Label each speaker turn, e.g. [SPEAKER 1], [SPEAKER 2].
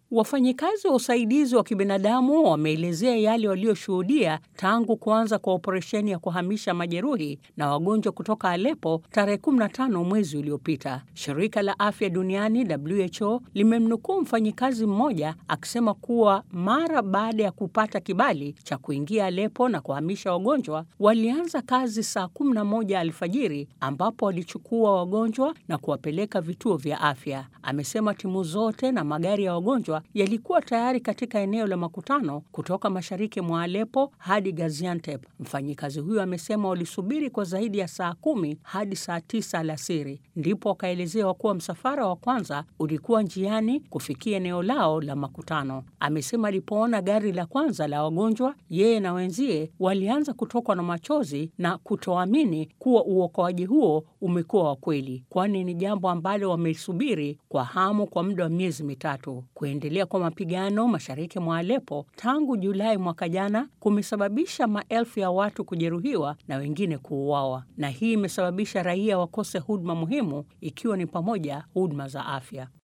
[SPEAKER 1] Wafanyikazi wa usaidizi wa kibinadamu wameelezea yale walioshuhudia tangu kuanza kwa operesheni ya kuhamisha majeruhi na wagonjwa kutoka Aleppo tarehe 15 mwezi uliopita. Shirika la Afya Duniani WHO limemnukuu mfanyikazi mmoja akisema kuwa mara baada ya kupata kibali cha kuingia Aleppo na kuhamisha wagonjwa, walianza kazi saa 11 alfajiri ambapo walichukua wagonjwa na kuwapeleka vituo vya afya. Amesema timu zote na magari ya wagonjwa yalikuwa tayari katika eneo la makutano kutoka mashariki mwa Aleppo hadi Gaziantep. Mfanyikazi huyo amesema walisubiri kwa zaidi ya saa kumi hadi saa tisa alasiri, ndipo wakaelezewa kuwa msafara wa kwanza ulikuwa njiani kufikia eneo lao la makutano. Amesema alipoona gari la kwanza la wagonjwa, yeye na wenzie walianza kutokwa na machozi na kutoamini kuwa uokoaji huo umekuwa wa kweli, kwani ni jambo ambalo wamelisubiri kwa hamu kwa muda wa miezi mitatu. Kuendelea kwa mapigano mashariki mwa Aleppo tangu Julai mwaka jana kumesababisha maelfu ya watu kujeruhiwa na wengine kuuawa, na hii imesababisha raia wakose huduma muhimu ikiwa ni pamoja huduma za afya.